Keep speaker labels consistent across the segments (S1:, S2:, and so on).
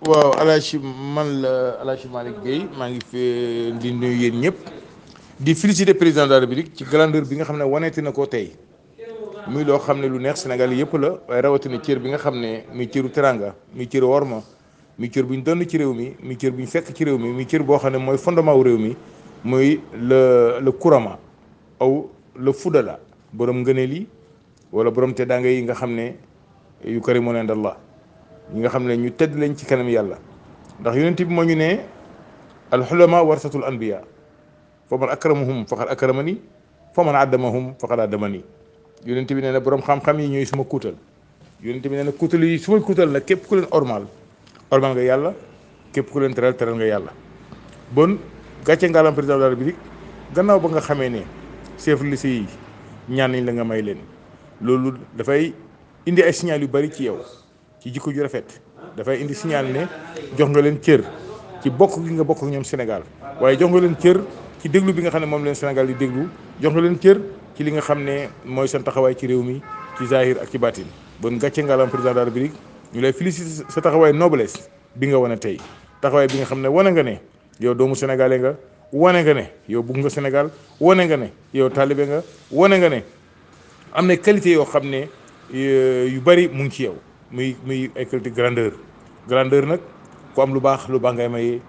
S1: waaw Alaaji man la Alaaji Malick Guèye maa ngi fi di nuyu yéen ñëpp di féliciter président de la République ci grandeur bi nga xam ne waneeti na ko tey muy loo xam ne lu neex Sénégal yëpp la waaye rawatina cër bi nga xam ne muy cëru teranga muy cëru worma muy cër bu ñu donn ci réew mi muy cër bu ñu fekk ci réew mi muy cër boo xam ne mooy fondement wu réew mi muy le le kurama aw le fudala borom ngëneel yi wala borom teddaanga yi nga xam ne yu karimuuna inda Allah ñi nga xam ne ñu tedd lañ ci kanam yàlla ndax yonent bi moo ñu ne alxulama warsatul anbiya fa man akramahum faqad akramani fa man addamahum faqad addamani yonent bi nee na borom xam-xam yi ñooy suma kuutal yonent bi nee na kuutal yi suma kuutal nag képp ku leen ormal ormal nga yàlla képp ku leen teral teral nga yàlla bon gàcce ngaalam président de la république gannaaw ba nga xamee ne chef lycée yi ñaan nañ la nga may leen loolu dafay indi ay signal yu bari ci yow ci jikko ju rafet dafay indi signal ne jox nga leen cër ci bokk gi nga bokk ak ñoom Sénégal waaye jox nga leen cër ci déglu bi nga xam ne moom leen Sénégal di déglu jox nga leen cër ci li nga xam ne mooy seen taxawaay ci réew mi ci zahir ak ci baatin bon gàcce ngaalam président de la république ñu lay féliciter sa taxawaay noblesse bi nga wane tey taxawaay bi nga xam ne wane nga ne yow doomu sénégalais nga wane nga ne yow bugg nga Sénégal wane nga ne yow taalibe nga wane nga ne am na qualité yoo xam ne yu bari mu ngi ci yow muy muy ay qualité grandeur grandeur nag ku am lu baax lu baax ngay mayee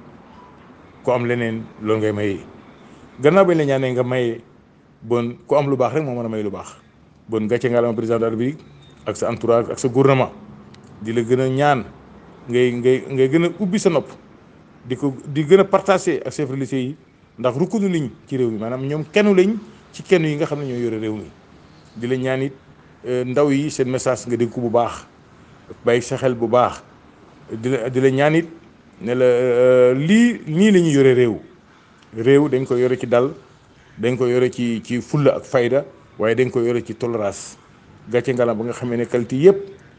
S1: ku am leneen loolu ngay mayee gannaaw bañ la ñaanee nga mayee bon ku am lu baax rek moo mën a may lu baax bon gàcce nga la président de la République ak sa entourage ak sa gouvernement di la gën a ñaan ngay ngay ngay gën a ubbi sa nopp di ko di gën a partager ak chef religieux yi ndax rukkunu liñ ci réew mi maanaam ñoom kenn lañ ci kenn yi nga xam ne ñoo yore réew mi di la ñaan it ndaw yi seen message nga dégg ko bu baax bàyyi sa xel bu baax di la di la ñaan it ne la lii nii la ñuy yore réew réew dañ ko yore ci dal dañ ko yore ci ci fulla ak fayda waaye dañ ko yore ci tolérance gàcce ngalam ba nga xamee ne qualité yëpp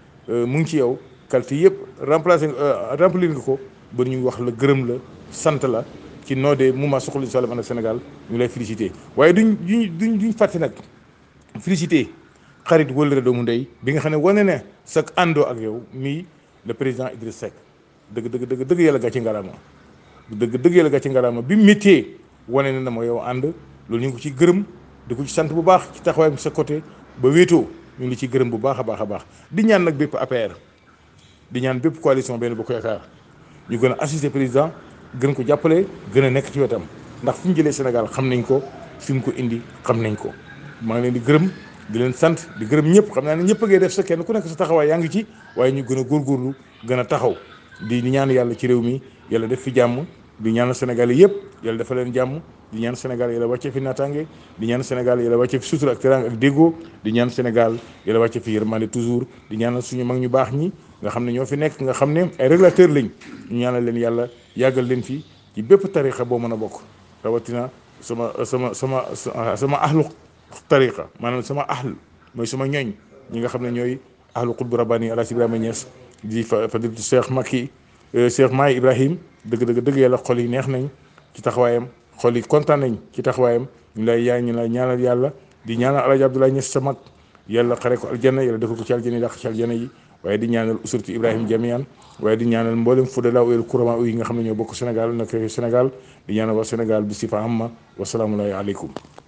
S1: mu ngi ci yow qualité yëpp remplacé remplir nga ko ba ñu wax la gërëm la sant la ci noodee mouvement Suxali Salam ànd ak Sénégal ñu lay félicité waaye duñ duñ duñ duñ fàtte nag félicité xarit wëllëre doomu ndey bi nga xam ne wane ne sa àndoo ak yow mii le président Idriss Seck dëgg dëgg dëgg dëgg yàlla gàcce ngalaama dëgg dëgg yàlla gàcce ngalaama bi métier wane ne na ma yow ànd loolu ñu ngi ko ci gërëm di ko ci sant bu baax ci taxawaayam sa côté ba wéetoo ñu ngi ci gërëm bu baax a baax a baax di ñaan nag bépp APR di ñaan bépp coalition benn bu ko yaakaar ñu gën a assister président gën ko jàppale gën a nekk ci wetam ndax fu ñu jëlee Sénégal xam nañ ko fi mu ko indi xam nañ ko maa ngi leen di gërëm di leen sant di gërëm ñëpp xam naa ne ñëpp a ngay def sa kenn ku nekk sa taxawaay yaa ngi ci waaye ñu gën a góorgóorlu gën a taxaw di ñaan yàlla ci réew mi yàlla def fi jàmm di ñaan Sénégal yëpp yàlla dafa leen jàmm di ñaan Sénégal yàlla wàcce fi naataange di ñaan Sénégal yàlla wàcce fi sutura ak teraanga ak déggoo di ñaan Sénégal yàlla wàcce fi yërmande toujours di ñaanal suñu mag ñu baax ñi nga xam ne ñoo fi nekk nga xam ne ay régulateur lañ ñu ñaanal leen yàlla yàggal leen fi ci bépp tarixa boo mën a bokk rawatina sama sama sama sama ahlu tariqa maanaam sama ahl mooy sama ñooñ ñi nga xam ne ñooy ahlu qutbu rabbani Alaaji Ibrahima Niass di fa fadilatu Cheikh Makki Cheikh Maay Ibrahim dëgg dëgg dëgg yàlla xol yi neex nañ ci taxawaayam xol yi kontaan nañ ci taxawaayam ñu lay yaay ñu lay ñaanal yàlla di ñaanal Alaaji Abdoulaye Niass sa mag yàlla xare ko aljanna yàlla defal ko ci aljanna yi dàq ci aljanna yi waaye di ñaanal usurtu Ibrahim Jamian waaye di ñaanal mboolem fudala uyel kurama yi nga xam ne ñoo bokk Sénégal nekk Sénégal di ñaanal waa Sénégal bi si fa amma wasalaamu aleykum